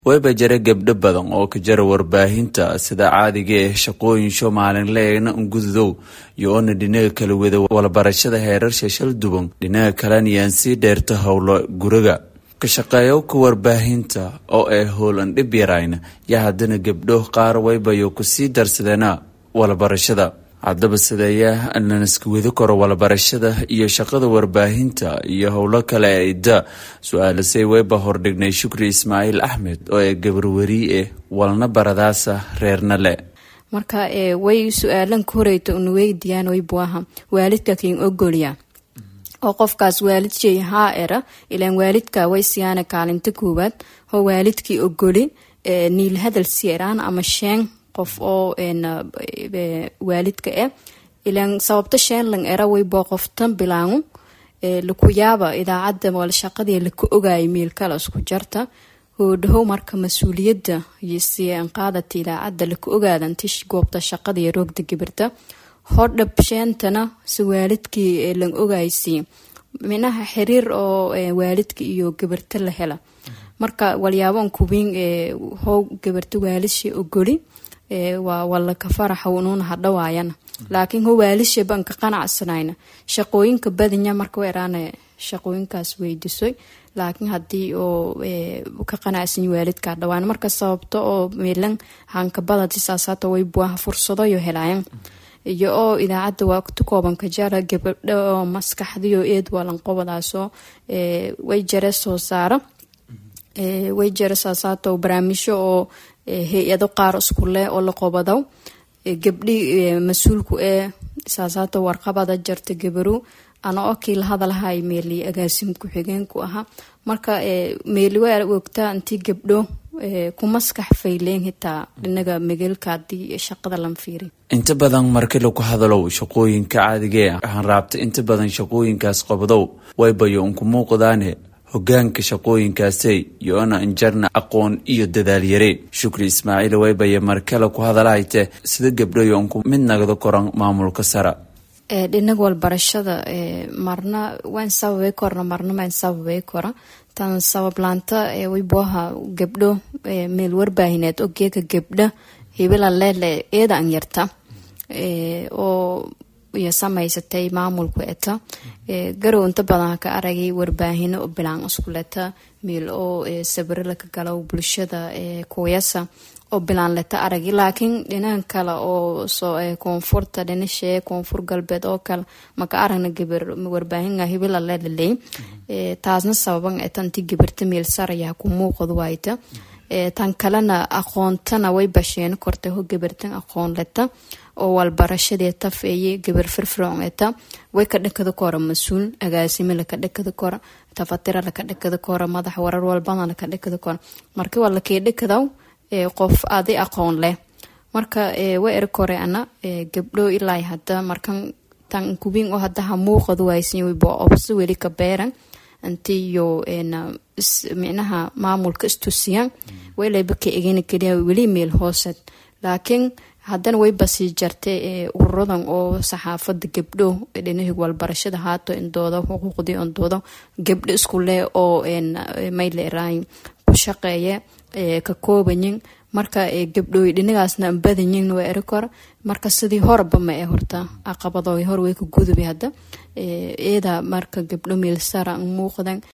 wayba jira gabdho badan oo ka jara warbaahinta sida caadiga eh shaqooyinsho maalinleegna ungududow iyo oona dhinaga kala wada walabarashada heerarsha shal duban dhinaga kalena yaan sii dheerta howlo guriga ka shaqeeyowka warbaahinta oo ay howlan dhib yarayna yaa haddana gabdho qaar waybayo kusii darsadeena walabarashada haddaba sideeyaa lanaska wadi karo walabarashada iyo shaqada warbaahinta iyo howlo kale ee da su-aalasay wayba hordhignay shukri ismaaciil axmed oo ee gabarwarii eh walna baradaasa reerna le marka way su-aalan ka horeyta una weydiiyaan way buaha waalidka kin ogolya oo qofkaas waalid shay haa era ilaan waalidka way siyaana kaalinta koowaad oo waalidkii ogoli niil hadal sieraan ama sheen qof oo waalidka eh ilaan sababta sheenlan era way boo qoftan bilaangu laku yaaba idaacadda wala shaqadii laka ogaayo miilkala isku jarta hoodhahow marka mas-uuliyadda yosian qaadata idaacadda laka ogaadanti goobta shaqadii roogda gibirta hodhab sheentana si waalidkii lan ogaysi minaha xiriir oo waalidka iyo gabirta la hela marka walyaabon kubiin how gabirta waalidshi ogoli waa walaka faraxa unuuna hadhawaayana laakiin ho waalisha baan ka qanacsanayna shaqooyinka badanya marka weeraana shaqooyinkaas weydisoy laakiin haddii oo ka qanacsan waalidka hadhawaan marka sababto oo meelan hankabadati saasaata way buaha fursadayo helaayan iyo oo idaacadda waa tu koobanka jara gabadho oo maskaxdiyo eed walanqobadaasoo way jare soo saara way jare saasaato barnaamijyo oo hay-ado qaar isku leh oo la qobadaw gabdhi mas-uulku ee saasaato warqabada jarta gabaru ana oo kii la hadalhay meeli agaasim ku-xigeenku ahaa marka meeli waa ogtaa intii gabdho ku maskax fayleen hitaa dhinaga megeelka hadii shaqada lan fiiri inta badan marki laku hadalow shaqooyinka caadigae waxaan raabta inta badan shaqooyinkaas qabdow waybayo unku muuqdaane hogaanka shaqooyinkaasey yoona injarna aqoon iyo dadaalyare shukri ismaaciil waybaya markale ku hadalahayte sida gabdhoyo unku mid nagdo koran maamulka sara dhinaga walbarashada marna waan sababay korna marna maan sababay kora tan sabablaanta waybuaha gabdho meel warbaahineed oo geeka gabdha hebela leele eeda an yarta oo iyo samaysatay maamulku eta garow inta badan ka aragay warbaahino oo bilaan iskuleta meel oo sabiro laka galo bulshada kuyasa oo bilaan leta aragay laakiin dhinahan kale oo koonfurta dhinashee koonfur galbeed oo kale maka aragna gabar warbaahinga hebela leelaleey taasna sababan etanti gabarta meel saraya ku muuqad wayta tan kalena aqoontana way basheeno kortay ho gabartan aqoon leta oo walbarashadee taf eye gabar firfircoon eta way ka dhakada kora mas-uul agaasime laka dhakada kora tafatira laka dhakada kora madax warar walbana laka dhakada kora marka waa lakee dhakadaw qof adi aqoon leh marka way eri kore ana gabdho ilaa hada markan tan kubiin oo hadaha muuqad waysan waybo obso weli ka beeran intiyo micnaha maamulka istusiyan waylaba ka egena keliya weli meel hoosed laakiin haddana way basii jartay ururadan oo saxaafada gabdho dhinahi walbarashada haato indooda xuquuqdii indooda gabdho isku leh oo mayleray ku shaqeeya ka koobayin marka gabdhooy dhinagaasna badanyin waa eri kora marka sidii horaba ma ee horta aqabado hor way ka gudubi hadda eeda marka gabdho meel sara muuqdan